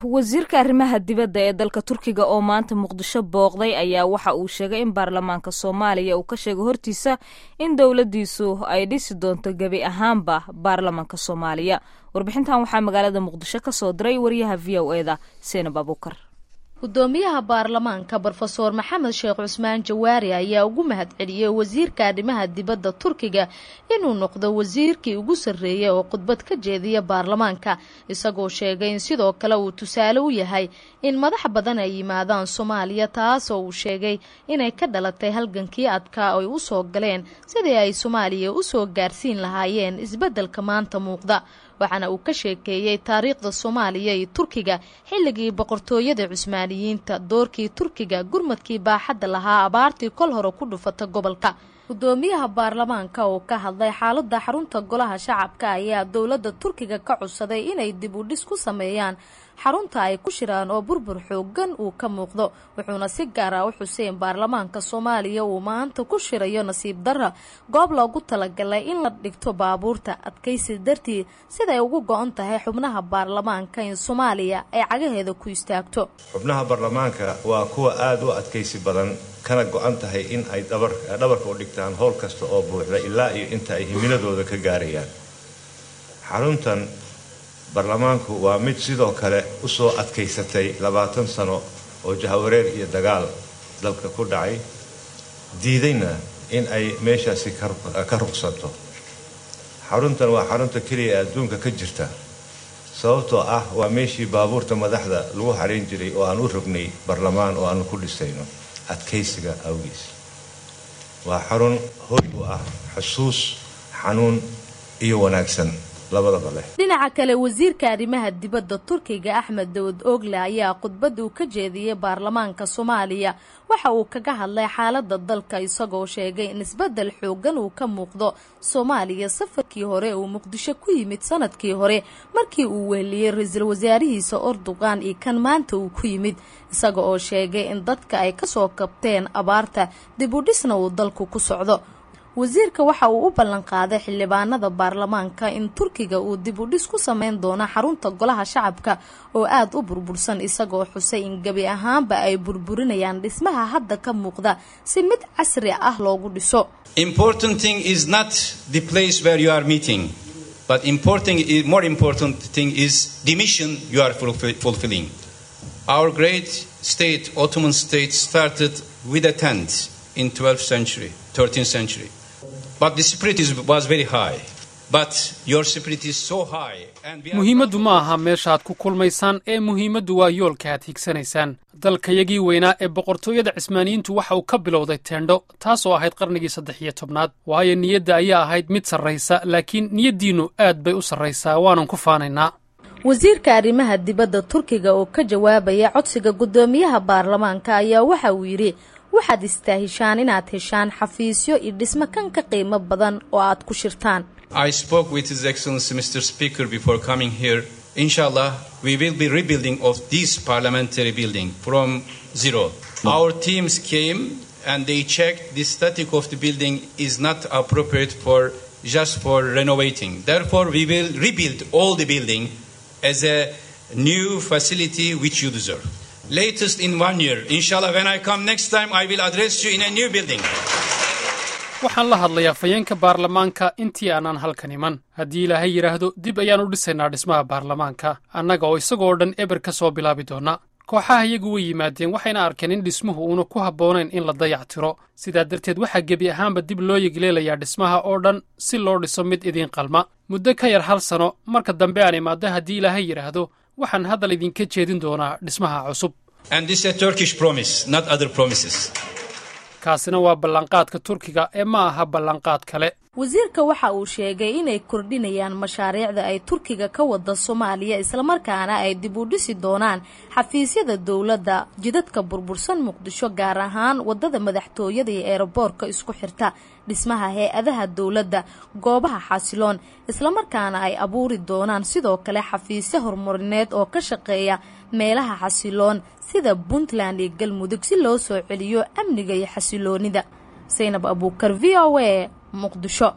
wasiirka arrimaha dibadda ee dalka turkiga oo maanta muqdisho booqday ayaa waxa uu sheegay in baarlamaanka soomaaliya uu ka sheegay hortiisa in dowladdiisu ay dhisi doonto gebi ahaanba baarlamaanka soomaaliya warbixintan waxaa magaalada muqdisho ka soo diray wariyaha v o e da seenab abuukar gudoomiyaha baarlamaanka brofeor maxamed sheekh cusmaan jawaari ayaa ugu mahadceliyey wasiirka arrimaha dibadda turkiga inuu noqdo wasiirkii ugu sarreeyay oo khudbad ka jeediya baarlamaanka isagoo sheegay in sidoo kale uu tusaale u yahay in madax badan ay yimaadaan soomaaliya taasoo uu sheegay inay ka dhalatay halgankii adkaa ay u soo galeen sidii ay soomaaliya u soo gaarsiin lahaayeen isbeddelka maanta muuqda waxaana uu ka sheekeeyey taariikhda soomaaliya iyo turkiga xilligii boqortooyada cusmaaniyiinta doorkii turkiga gurmadkii baaxadda lahaa abaartii kol hore ku dhufata gobolka gudoomiyaha baarlamaanka oo ka hadlay xaaladda xarunta golaha shacabka ayaa dowladda turkiga ka codsaday inay dib u dhis ku sameeyaan xarunta ay ku shiraan oo burbur xoogan uu ka muuqdo wuxuuna si gaar ah u xuseen baarlamaanka soomaaliya uu maanta ku shirayo nasiib darra goob loogu talagalay in la dhigto baabuurta adkaysi dartii siday ugu go-on tahay xubnaha baarlamaanka in soomaaliya ay cagaheeda ku istaagto xubnaha baarlamaanka waa kuwa aada u adkaysi badan kana go-an tahay in ay dhabarka u dhigtaan howl kasta oo buuxda ilaa iyo inta ay himiladooda ka gaarayaan xaruntan baarlamaanku waa mid sidoo kale usoo adkaysatay labaatan sano oo jahawareer iyo dagaal dalka ku dhacay diidayna in ay meeshaasi ka ruqsato xaruntan waa xarunta keliya ee adduunka ka jirta sababtoo ah waa meeshii baabuurta madaxda lagu xarayn jiray oo aan u rognay baarlamaan oo aanu ku dhisayno adkaysiga awgiis waa xarun hoy u ah xusuus xanuun iyo wanaagsan dhinaca kale wasiirka arrimaha dibadda turkiga axmed dawad ogle ayaa khudbadda uu ka jeediyey baarlamaanka soomaaliya waxa uu kaga hadlay xaaladda dalka isagoo sheegay in isbeddel xoogan uu ka muuqdo soomaaliya safarkii hore uu muqdisho ku yimid sanadkii hore markii uu weheliyey ra-iisul wasaarihiisa ordogan iyo kan maanta uu ku yimid isaga oo sheegay in dadka ay kasoo kabteen abaarta dib u dhisna uu dalku ku socdo wasiirka waxa uu u ballan qaaday xildhibaanada baarlamaanka in turkiga uu dib u dhis ku sameyn doono xarunta golaha shacabka oo aada u burbursan isagoo xusay in gebi ahaanba ay burburinayaan dhismaha hadda ka muuqda si mid casri ah loogu dhiso more important thing is the mission you are fulfilling. Our great state, Ottoman state, started with a tent in 12th century, 13th century. But the spirit is, was very high. But your spirit is so high. muhiimaddu ma aha meeshaaad ku kulmaysaan ee muhiimaddu waa yoolka aad higsanaysaan dalkayagii weynaa ee boqortooyada cismaaniyiintu waxa uu ka bilowday teendho taas oo ahayd qarnigii saddex iyo tobnaad waayo niyadda ayaa ahayd mid sarraysa laakiin niyaddiinnu aad bay u sarraysaa waanan ku faanaynaa wasiirka arrimaha dibadda turkiga oo ka jawaabaya codsiga guddoomiyaha baarlamaanka ayaa waxa uu yidhi waxaad istaahishaan inaad heshaan xafiisyo iyo dhismo kan ka qiimo badan oo aad ku shirtaan I spoke with His Excellency Mr. Speaker before coming here. Inshallah, we will be rebuilding of this parliamentary building from zero. Our teams came and they checked the static of the building is not appropriate for just for renovating. Therefore, we will rebuild all the building as a new facility which you deserve. Latest in one year, inshallah, when I come next time, I will address you in a new building. waxaan la hadlayaa fayeenka baarlamaanka intii aanaan halkan iman haddii ilaahay yidhaahdo dib ayaan u dhisaynaa dhismaha baarlamaanka annaga oo isagoo dhan eber ka soo bilaabi doona kooxaha iyagu way yimaadeen waxayna arkeen in dhismuhu uuna ku habboonayn in la dayac tiro sidaa darteed waxaa gebi ahaanba dib loo yegleelayaa dhismaha oo dhan si loo dhiso mid idiin qalma muddo ka yar hal sano marka dambe aan imaaddo haddii ilaahay yidhaahdo waxaan hadal idinka jeedin doonaa dhismaha cusub kaasina waa ballanqaadka turkiga ee ma aha ballanqaad kale wasiirka waxa uu sheegay inay kordhinayaan mashaariicda ay turkiga ka wada soomaaliya islamarkaana ay dib u dhisi doonaan xafiisyada dowladda jidadka burbursan muqdisho gaar ahaan wadada madaxtooyada iyo eeraboorka isku xirta dhismaha hay-adaha dowladda goobaha xasiloon islamarkaana ay abuuri doonaan sidoo kale xafiisyo horumarineed oo ka shaqeeya meelaha xasiloon sida puntland iyo galmudug si loo soo celiyo amniga iyo xasiloonida saynab abuukar v o a muqdisho